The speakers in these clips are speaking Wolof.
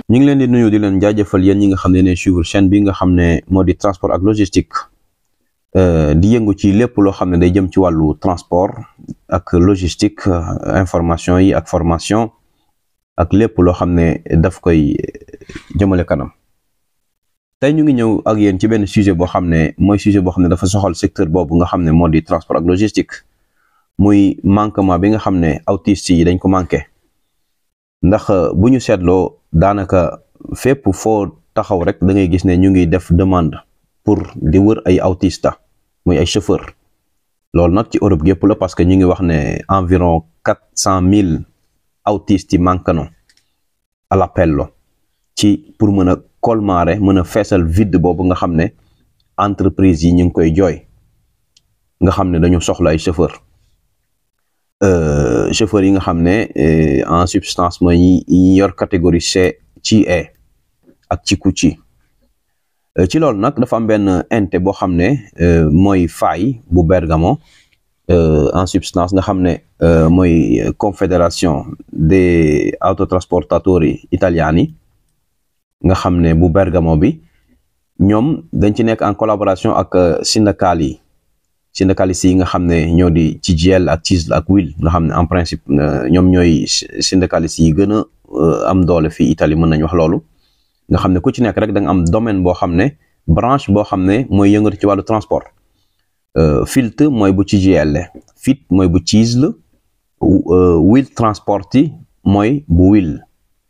ñu ngi leen di nuyu di leen jaajëfal yéen ñi nga xam ne ne suivre chaîne bi nga xam ne moo di transport ak logistique di yëngu ci lépp loo xam ne day jëm ci wàllu transport ak logistique information yi ak formation ak lépp loo xam ne daf koy jëmale kanam tey ñu ngi ñëw ak yéen ci benn sujet boo xam ne mooy sujet boo xam ne dafa soxal secteur boobu nga xam ne moo di transport ak logistique muy manquement bi nga xam ne autistes yi dañ ko manqué ndax bu ñu seetloo daanaka fépp foo taxaw rek da ngay gis ne ñu ngi def demande pour di wër ay autiste muy ay chauffeur loolu nag ci Europe gépp la parce que ñu ngi wax ne environ quatre cent mille autistes yi manqué na à l'appel lo ci pour mën a colmarer mën a feesal vide boobu nga xam ne entreprise yi ñu ngi koy jooy nga xam ne dañu soxla ay chauffeur chauffeur yi nga xam ne en substance mooy ñi yor catégorie C ci E ak ci ku ci ci loolu nag dafa am benn ente boo xam ne mooy FAI bu Bergamo en substance nga xam ne mooy confédération des autotrasportatori italiani nga xam ne bu Bergamo bi ñoom dañ ci nekk en collaboration ak syndicat yi syndicalistes yi nga xam ne ñoo di ci CGIL ak CISL ak WIL nga xam ne en principe ñoom ñooy syndicalistes yi gën a am doole fii Italie mën nañ wax loolu nga xam ne ku ci nekk rek da nga am domaine boo xam ne branche boo xam ne mooy yëngatu ci wàllu transport FILT mooy bu CGIL FIT mooy bu CISL WIL Transporti mooy bu WIL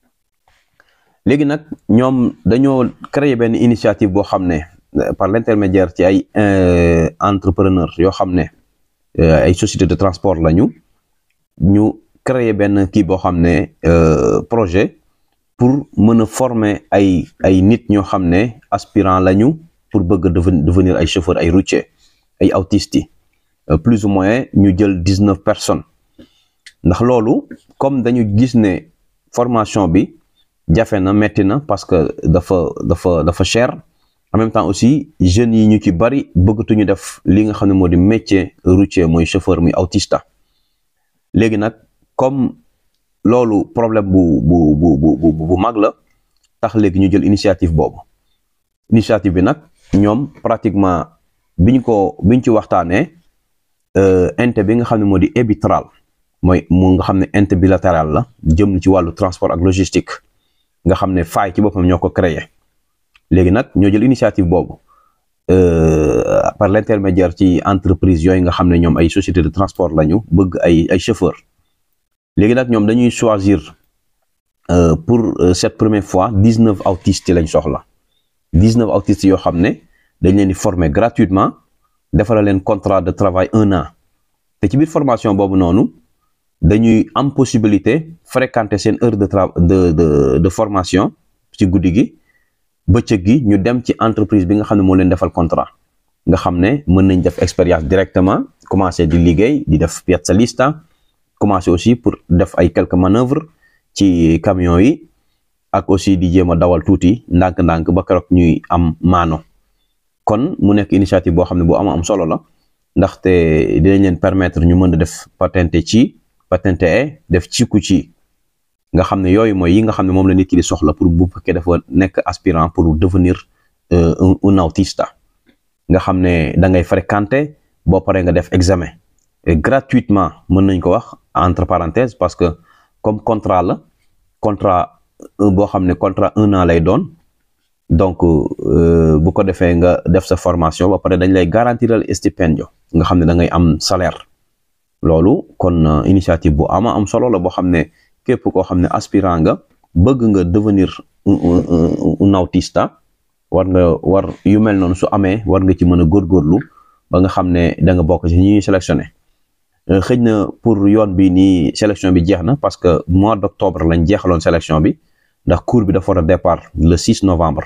léegi nag ñoom dañoo créer benn initiative boo xam ne par l'intermédiaire ci ay entrepreneur yoo xam ne ay société de transport lañu ñu créer benn kii boo xam ne projet pour mën a former ay ay nit ñoo xam ne aspirant lañu pour bëgg devenir ay chauffeur ay routier ay autistes yi plus ou moins ñu jël dix-neuf personnes ndax loolu comme dañu gis ne formation bi jafe na metti na parce que dafa dafa dafa cher en même temps aussi jeunes yi ñu ci bari bëggatuñu def li nga xam ne moo di métier routier mooy chauffeur muy autista léegi nag comme loolu problème bu bu bu bu bu mag la tax léegi ñu jël initiative boobu initiative bi nag ñoom pratiquement biñ ko biñ ci waxtaanee ente bi nga xam ne moo di EBITRAL mooy mu nga xam ne ente bilatéral la jëm ci wàllu transport ak logistique nga xam ne faay ci boppam ñoo ko créé léegi nag ñoo jël initiative boobu par l'intermédiaire ci entreprise yooyu nga xam ne ñoom ay société de transport lañu bëgg ay ay chauffeur léegi nag ñoom dañuy choisir pour cette première fois dix-neuf autistes lañ soxla dix-neuf autistes yoo xam ne dañ leen di former gratuitement defara leen contrat de travail un an te ci biir formation boobu noonu dañuy am possibilité fréquenter seen heure de tra de de de formation ci guddi gi bëccëg gi ñu dem ci entreprise bi nga xam ne moo leen defal contrat nga xam ne mën nañ def expérience directement commencer di liggéey di def piazza lista commencer aussi pour def ay quelques manœuvres ci camion yi ak aussi di jéem a dawal tuuti ndànk-ndànk ba keroog ñuy am maano kon mu nekk initiative boo xam ne bu am am solo la ndaxte dinañ leen permettre ñu mën a def patente ci patente e def ci ku ci nga xam ne yooyu mooy yi nga xam ne moom la nit ki di soxla pour bu fekkee dafa nekk aspirant pour devenir un autista nga xam ne da ngay fréquenter boo paree nga def examen gratuitement mën nañ ko wax entre parenthèses parce que comme contrat la contrat boo xam ne contrat un an lay doon donc bu ko defee nga def sa formation ba pare dañ lay garantiral stipendio nga xam ne da ngay am salaire loolu kon initiative bu ama am solo la boo xam ne képp koo xam ne aspirant nga bëgg nga devenir un autista war nga war yu mel noonu su amee war nga ci mën a góorgóorlu ba nga xam ne da nga bokk ci ñi ñuy sélectionné xëj na pour yoon bi nii sélection bi jeex na parce que mois d'octobre lañ jeexaloon sélection bi ndax cours bi dafa war a départ le 6 novembre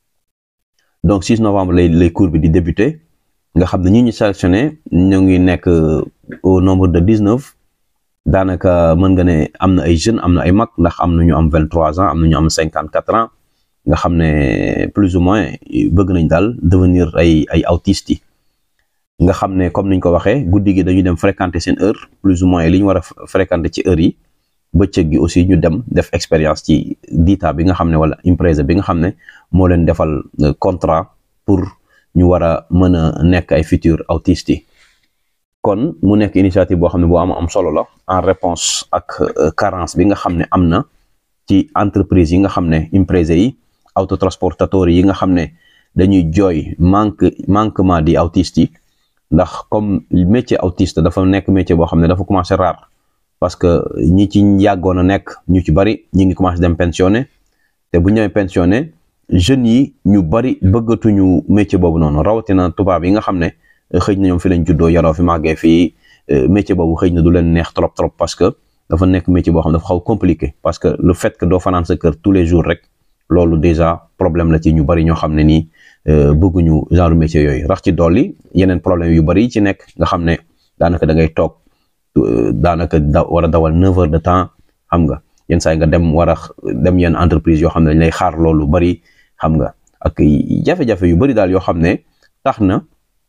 donc 6 novembre lay lay cours bi di débuter nga xam ne ñi ñu sélectionné ñu ngi nekk au nombre de 19 daanaka mën nga ne am na ay jeunes am na ay mag ndax am na ñu am 23 ans am na ñu am 54 ans nga xam ne plus ou moins bëgg nañ daal devenir ay ay autistes yi nga xam ne comme niñ ko waxee guddi gi dañuy dem fréquenter seen heure plus ou moins li ñu war a fréquenter ci heure yi bëccëg gi aussi ñu dem def expérience ci DITA bi nga xam ne wala Impreza bi nga xam ne moo leen defal contrat pour ñu war a mën a nekk ay futurs autistes yi kon mu nekk initiative boo xam ne boo am am solo la en réponse ak carence bi nga xam ne am na ci entreprise yi nga xam ne Impreza yi autotransportateurs yi nga xam ne dañuy jooy manque manquement di autistes yi ndax comme métier autiste dafa nekk métier boo xam ne dafa commencé rare parce que ñi ci yàggoon a nekk ñu ci bari ñi ngi commencé dem pensionné te bu ñu demee pensionné jeunes yi ñu bari bëggatuñu métier boobu noonu rawatina tubaab yi nga xam ne xëy na ñoom fi lañ juddoo yaroo fi màggee fii métier boobu xëy na du leen neex trop trop parce que dafa nekk métier boo xam ne dafa xaw compliqué parce que le fait que doo fanaan sa kër tous les jours rek loolu déjà problème la ci ñu bari ñoo xam ne nii bëgguñu genre métier yooyu rax ci dolli yeneen problème yu bari yi ci nekk nga xam ne daanaka da ngay toog daanaka da war a dawal neuf heures de temps xam nga yenn saa yi nga dem war a dem yenn entreprise yoo xam ne dañ lay xaar loolu bari xam nga ak jafe-jafe yu bari daal yoo xam ne tax na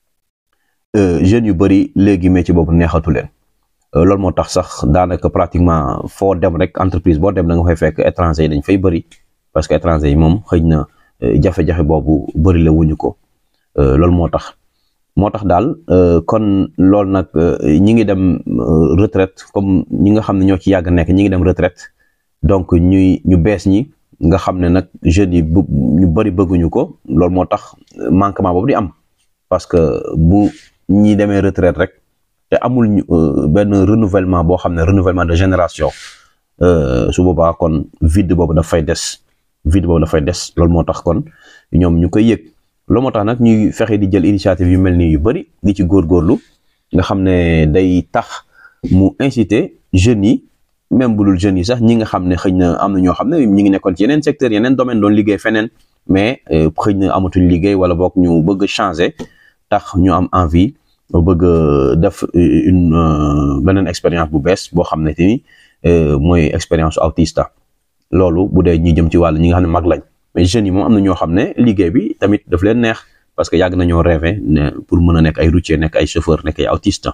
jeunes yu bari léegi métier boobu neexatu leen loolu moo tax sax daanaka pratiquement foo dem rek entreprise boo dem da nga fay fekk étranger yi dañ fay bari parce que étranger yi moom xëy na jafe-jafe boobu bari la wuñu ko loolu moo tax moo tax daal kon loolu nag ñi ngi dem retraite comme ñi nga xam ne ñoo ci yàgg nekk ñi ngi dem retraite donc ñuy ñu bees ñi nga xam ne nag jeunes yi ñu bari bëgguñu ko loolu moo tax manquement boobu di am parce que bu ñi demee retraite rek te amul benn renouvellement boo xam ne renouvellement de génération su boobaa kon vide boobu daf fay des vide boobu dafay des loolu moo tax kon ñoom ñu koy yëg loolu moo tax nag ñuy fexe di jël initiative yu mel nii yu bari di ci góorgóorlu nga xam ne day tax mu inciter jeunes yi même bu dul jeunes yi sax ñi nga xam ne xëy na am na ñoo xam ne ñi ngi nekkoon ci yeneen secteur yeneen domaine doon liggéey feneen mais xëy na amatuñ liggéey wala boog ñu bëgg changer tax ñu am envie bëgg def une beneen expérience bu bees boo xam ne te ni mooy expérience autista loolu bu dee ñi jëm ci wàll ñi nga xam ne mag lañ mais jeunes yi moom am na ñoo xam ne liggéey bi tamit daf leen neex parce que yàgg nañoo rêvé ne pour mën a nekk ay routier nekk ay chauffeur nekk ay autiste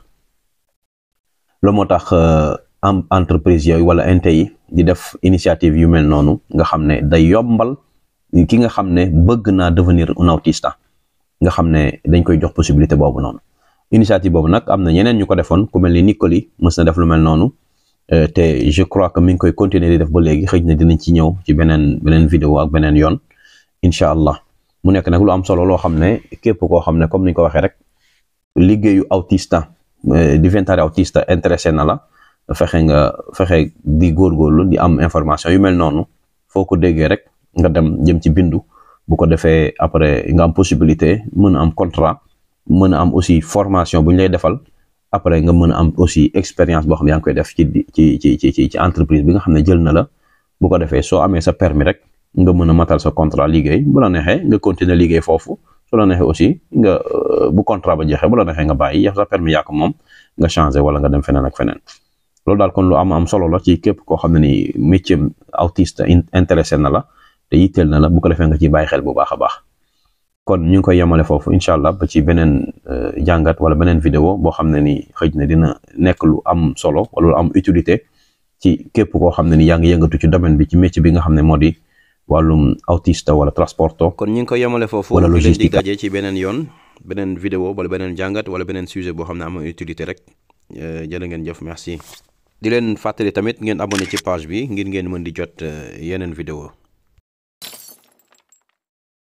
loolu moo tax am entreprise yooyu wala inte yi di def initiative yu mel noonu nga xam ne day yombal ki nga xam ne bëgg naa devenir un autiste nga xam ne dañ koy jox possibilité boobu noonu initiative boobu nag am na ñeneen ñu ko defoon ku mel ni Nicoli mës na def lu mel noonu te je crois que mi ngi koy continuer di def ba léegi xëy na dinañ ci ñëw ci beneen beneen vidéo ak beneen yoon incha allah mu nekk nag lu am solo loo xam ne képp koo xam ne comme ni ñu ko waxee rek liggéeyu autista diventare autista intéressé na la fexe nga fexe di góorgóorlu di am information yu mel noonu foo ko déggee rek nga dem jëm ci bindu bu ko defee après nga am possibilité mën a am contrat mën a am aussi formation bu ñu lay defal après nga mën a am aussi expérience boo xam ne yaa ngi koy def ci ci ci ci ci entreprise bi nga xam ne jël na la bu ko defee soo amee sa permis rek nga mën a matal sa contrat liggéey bu la neexee nga continuer liggéey foofu su la neexee aussi nga bu contrat ba jeexee bu la neexee nga bàyyi yow sa permis yaa ko moom nga changer wala nga dem feneen ak feneen loolu daal kon lu am am solo la ci képp koo xam ne ni métier autiste intéressé na la te yitteel na la bu ko defee nga ciy bàyyi xel bu baax a baax kon ñu ngi koy yemale foofu incha allah ba ci beneen jàngat wala beneen vidéo boo xam ne ni xëj na dina nekk lu am solo wala lu am utilité ci képp koo xam ne ni yaa ngi yëngatu ci domaine bi ci métier bi nga xam ne moo di wàllum autiste wala transporto kon ñu ngi koy yemale foofu wala di leen logistique dig daje ci beneen yoon beneen vidéo wala beneen jàngat wala beneen sujet boo xam ne am na utilité rek jërë ngeen jëf merci di leen fàttali tamit ngeen abonné ci page bi ngir ngeen mën di jot yeneen vidéo